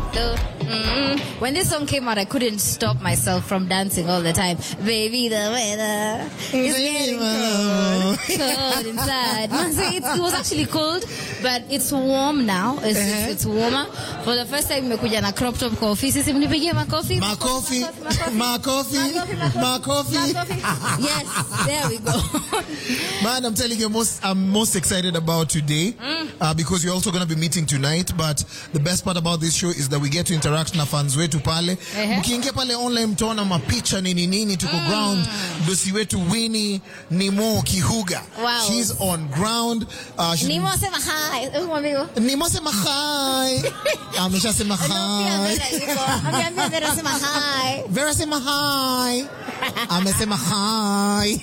do. Mm. When this song came out, I couldn't stop myself from dancing all the time. Baby, the weather is getting cold, cold inside. Man, see, it's, it was actually cold, but it's warm now. It's, Uh-huh. it's, it's warmer. For the first time, nimekuja na crop top kwa ofisi. Si mnipigie makofi? Makofi, makofi. makofi, Makofi, makofi. Makofi. Yes, there we go. Man, I'm telling you, most, I'm most excited about today uh, because we're also going to be meeting tonight. But the best part about this show is that we get to interact na fans wetu pale. Ehe. Mkiingia pale online mtaona mapicha nini nini, tuko ground. Dosi wetu Winnie Nimo Kihuga. Wow. She's on ground. Uh, she's Nimo sema hi. Hebu mwambie hivyo. Nimo sema hi. Ameshasema Ndio, pia hi. Vera yuko. Ameambia Vera sema hi. Vera sema hi. Amesema hi.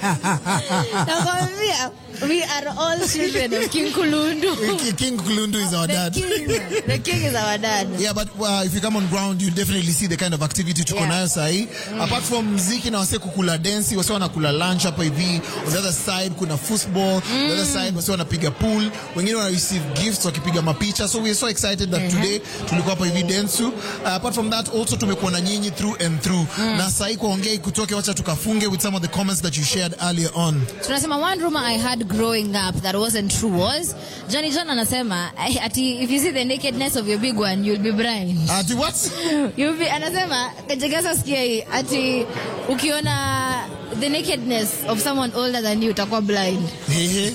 Nakwambia, we are all children of King Kulundu. King Kulundu is our The dad. king, the king is our dad. Yeah, but uh, if you come on ground you definitely see the kind of activity tuko Yeah. nayo sahi. Apart from mziki na wase kukula densi, wase wanakula lunch hapa hivi. On the other side kuna football, on the other side wase wanapiga pool, wengine wana receive gifts wakipiga mapicha. So we are so excited that today tulikuwa hapa hivi Densu. Uh, apart from that also tumekuwa na nyinyi through and through. Na sahi kuongea kutoke, wacha tukafunge with some of the comments that you shared earlier on. tunasema one rumor i had growing up that wasn't true was johnny john anasema eh, ati if you see the nakedness of your big one you'll be blind Ati what? you'll be anasema kajegeza sikia hii ati ukiona the nakedness of someone older than you utakuwa blind Ehe.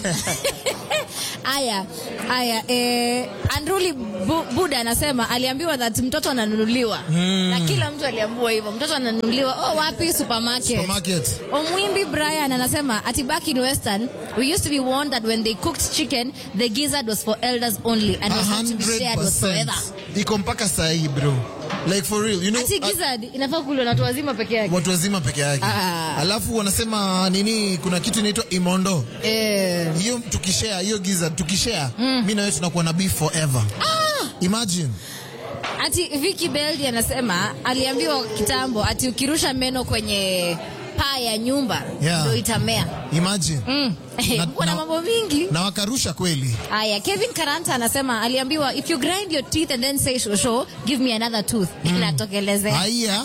aya aya eh, andruli Bu, buda anasema aliambiwa that mtoto ananunuliwa na kila mtu aliambiwa hivyo mtoto ananunuliwa oh wapi supermarket Supermarket. Omwimbi Brian anasema ati back in Western we used to be warned that when they cooked chicken the gizzard was for elders only and was not to be shared whatsoever. iko mpaka sahi bro like for real you know Ati uh, gizzard inafaa kuliwa na watu wazima peke yake. watu wazima peke yake Ah. alafu wanasema nini kuna kitu inaitwa imondo Eh. hiyo tukishare hiyo giza tukishare mi na wewe tunakuwa na beef forever imagine Ati Vicky Beldi anasema aliambiwa kitambo ati ukirusha meno kwenye paa ya nyumba Yeah. ndio itamea. imagine Mm. Na- Kuna na- mambo mingi. na wakarusha kweli Aya, Kevin Karanta anasema aliambiwa if you grind your teeth and then say shosho, give me another tooth. Inatokelezea. haya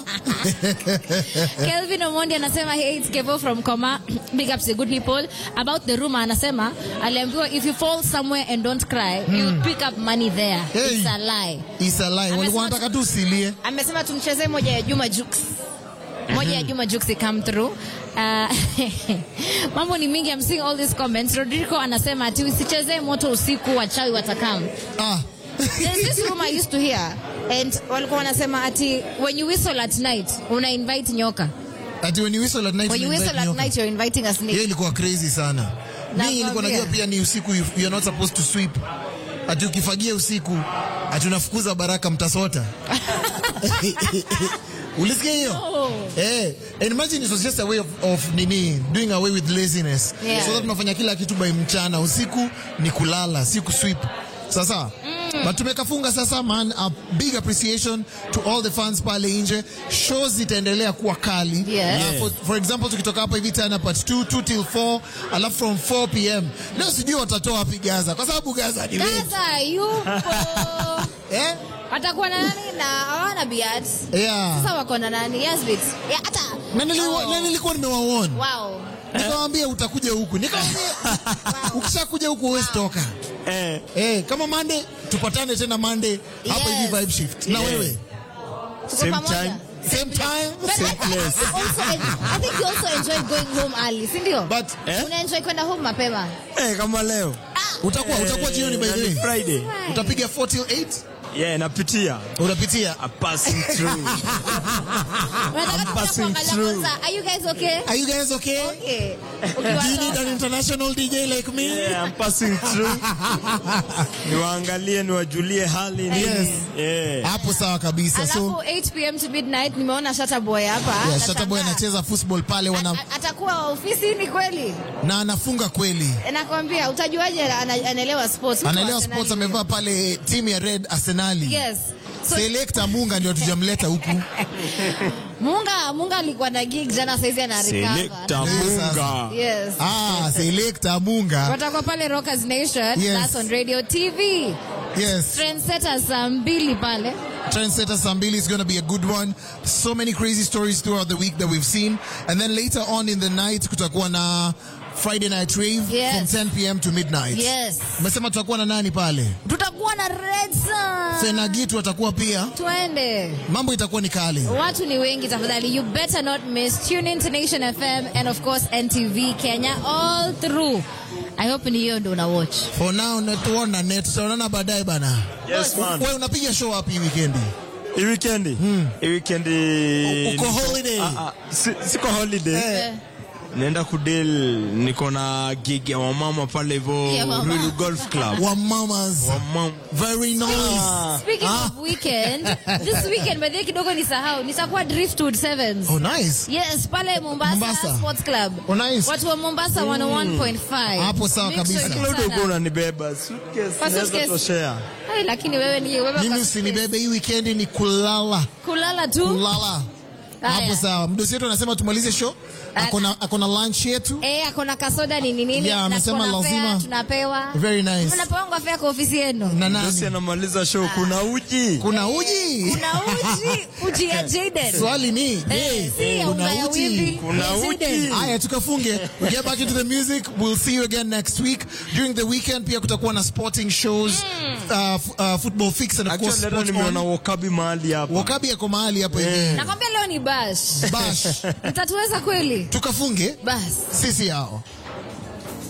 Kelvin Omondi anasema hey, it's Kevo from Koma. Big ups to good people. About the rumor anasema aliambiwa if you fall somewhere and don't cry, you pick up money there. Hey. It's a lie. isalai walikuwa wanataka tu usilie Amesema tumchezee moja ya Juma Jux. Moja ya Juma Jux come through. Uh, mambo ni mingi I'm seeing all these comments. Rodrigo anasema ati usichezee moto usiku wachawi watakam. ah There's this room I used to hear and walikuwa wanasema ati when you whistle at night una invite nyoka. ati when you whistle at night When you you whistle invite at nyoka. night, you're inviting a snake. hiyo ilikuwa crazy sana mi Nakwambia. nilikuwa najua pia ni usiku you- you're not supposed to sweep ati ukifagia usiku ati unafukuza baraka mtasota ulisikia hiyo No. eh and imagine it was just a way of, of nini doing away with laziness Yeah. so that tunafanya kila kitu by mchana usiku ni kulala si kusweep sasa but tumekafunga sasa man a big appreciation to all the fans pale nje shows zitaendelea kuwa kali Yes. Uh, for, for example tukitoka hapa hivi tena part 2 2 till 4 alafu from 4 pm leo sijui watatoa wapi gaza kwa sababu gaza ni wengi Gaza yupo. eh Watakuwa na nani na hawana biat. yeah Sasa wako na nani? Yasbit. Ya hata. na niliwa- Oh. na nilikuwa nimewaona Wow. nikamwambia utakuja huku nikamwambia ukishakuja huku huwezi toka Eh, eh kama Monday tupatane tena Monday hapa Yes. hivi vibe shift na Yeah. wewe Tuko Same pamoja. time. same time But Same I- I- place. I also- I think you also enjoy going home early, si ndio? but Eh? Una enjoy kwenda home mapema. eh, kama leo utakuwa utakuwa jioni by the na ni way Friday. utapiga 4 till 8 Yeah, napitia. unapitia A passing through. Unataka tukuja passing kuangalia through. kwanza, Are you guys okay? are you guys okay Okay. do you need Ukiwa an international DJ like me Yeah, I'm passing through. Niwaangalie, niwajulie hali nini. Yes. Yeah. hapo sawa kabisa Alafu so 8 pm to midnight nimeona Shatta Boy hapa. yeah, Nashangaa. Shatta Boy anacheza football pale wana A- Atakuwa ofisini kweli? na anafunga kweli Nakwambia utajuaje ana- anaelewa sports? Mtu anaelewa wa sports Arsenali. amevaa pale timu ya red arsenali Yes. So, selekta munga ndio tujamleta huku Munga Munga alikuwa na gig jana saizi ana Selector recover. Munga. Yes. ah selekta munga Watakuwa pale Rockers Nation. Yes. That's on Radio TV. Yes. Trendsetter saa mbili pale. Trendsetter Sambili is going to be a good one. So many crazy stories throughout the week that we've seen. And then later on in the night, kutakuwa na Friday night rave Yes. from 10 p.m. to midnight. Yes. Umesema tutakuwa na nani pale? Tutakuwa na Red Sun. Fenagitu atakuwa pia. Twende. Mambo itakuwa ni kali. Watu ni wengi tafadhali. You better not miss. Tune in to Nation FM and of course NTV Kenya all through. I hope ni hiyo ndo una watch. For now, natuona net. Tutaonana baadaye bana. Yes, man. Wewe unapiga show wapi hii weekendi? Hii weekendi? Hii weekendi... Uko holiday? Ah, ah, si- Siko holiday. Eh. Naenda kudel, niko na gig ya wamama pale hivyo Ya mama. Ruiru Golf Club. Wa mamas. Wamama. Very nice. Ah. Speaking of weekend, this weekend by the way kidogo nisahau, nitakuwa Driftwood Sevens. Oh, nice. Yes, pale Mombasa, Mombasa. Sports Club. Oh, nice. Watu wa Mombasa 101.5. Hapo sawa Make sure kabisa. you Kila turn udogo up. unanibeba. Suitcase Kwa naweza suitcase. toshea. Ai, lakini wewe ni wewe Mimi kwa usinibebe hii weekendi ni kulala. kulala tu. Kulala. Haya. Hapo sawa. Mdosi wetu anasema tumalize show. Akona akona lunch yetu. Eh, akona kasoda nini nini Yeah, na amesema tuko na lazima. fare, tunapewa. Very nice. Tunapewa fare kwa ofisi yenu. Na Dosi nani? anamaliza show, kuna uji. Kuna uji. Kuna uji, uji ya Jaden. Swali ni, Eh, je, si ya unga kuna ya uji? wimbi. Kuna Ya Jaden. uji. Haya, tukafunge. We get back into the music. We'll see you again next week. During the weekend pia kutakuwa na sporting shows, uh, f- uh, football fix and of course Actually, leo sport nimeona on. Wakabi mahali hapa. Wakabi yako mahali hapo hivi. Nakwambia leo ni bash. Bash. Mtatuweza kweli? Tukafunge Bas. sisi hao.